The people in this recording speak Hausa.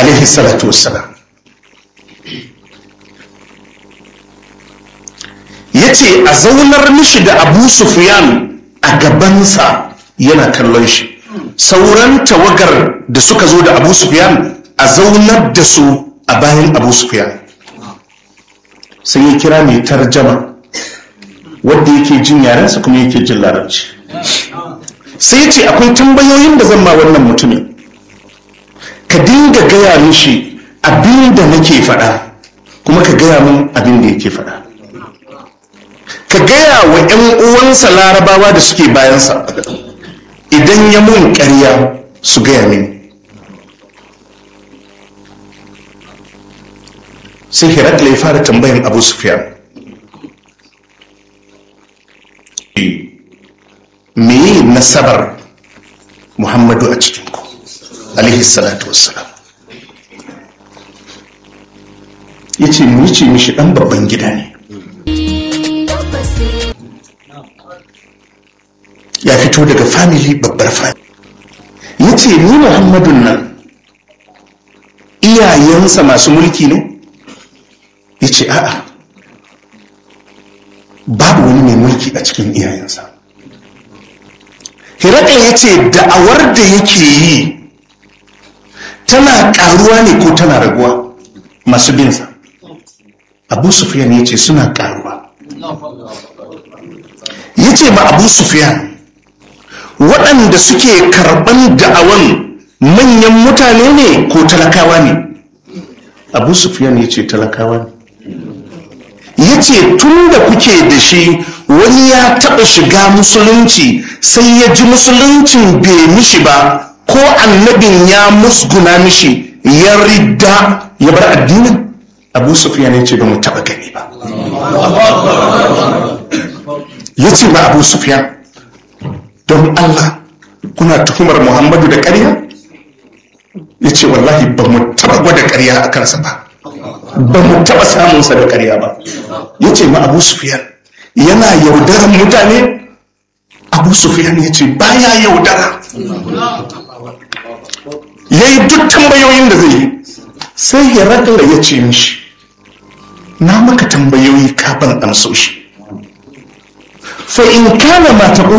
alaihi salatu wassalam ya ce a zaunar mishi da abu sufyan a gabansa yana kallon shi sauran tawagar da suka zo da abu sufyan a zaunar da su a bayan abu sufyan sai ya kira mai tarjama wadda yake jin yarensa kuma yake jin larabci sai ya ce akwai tambayoyin da zan ma wannan mutumin ka dinga gaya mishi abin da nake faɗa kuma ka gaya min abin da yake faɗa ka gaya wa 'yan uwansa larabawa da suke bayansa idan ya mun ƙarya su gaya mini sai herakla ya fara tambayan abu sufyan meye nasabar muhammadu a cikinku alaihi salatu wassalam ya ce mu ce mishi ɗan babban gida ne ya fito daga family babbar family ya ce ni muhammadun nan iyayensa masu mulki ne ya ce a'a babu wani mai mulki a cikin iyayensa hirakan ya ce da'awar da yake yi tana karuwa ne ko tana raguwa masu binsa abu sufiyan ya ce suna karuwa ya ce ma abu sufiyan waɗanda suke karɓan da'awan manyan mutane ne ko talakawa ne abu sufiyan ya ce talakawa ne ya ce tun da kuke da shi wani ya taɓa shiga musulunci sai ya ji musuluncin bai mishi ba ko annabin ya musguna mishi ya ridda ya bar addinin abu sufiyan ya ce ba mu taɓa gani ba ya ce ma abu sufiyan don Allah kuna tuhumar Muhammadu da ƙarya? ya ce wallahi ba mu taɓa gwada ƙarya a kansa ba ba mu taɓa samunsa da ƙarya ba ya ce ma abu sufiyan yana yaudaran mutane abu sufiyan ya ce baya yaudara ya yi duk tambayoyin da zai yi sai ya ragala ya ce mishi na maka tambayoyi kafin amsoshi fa in kana ma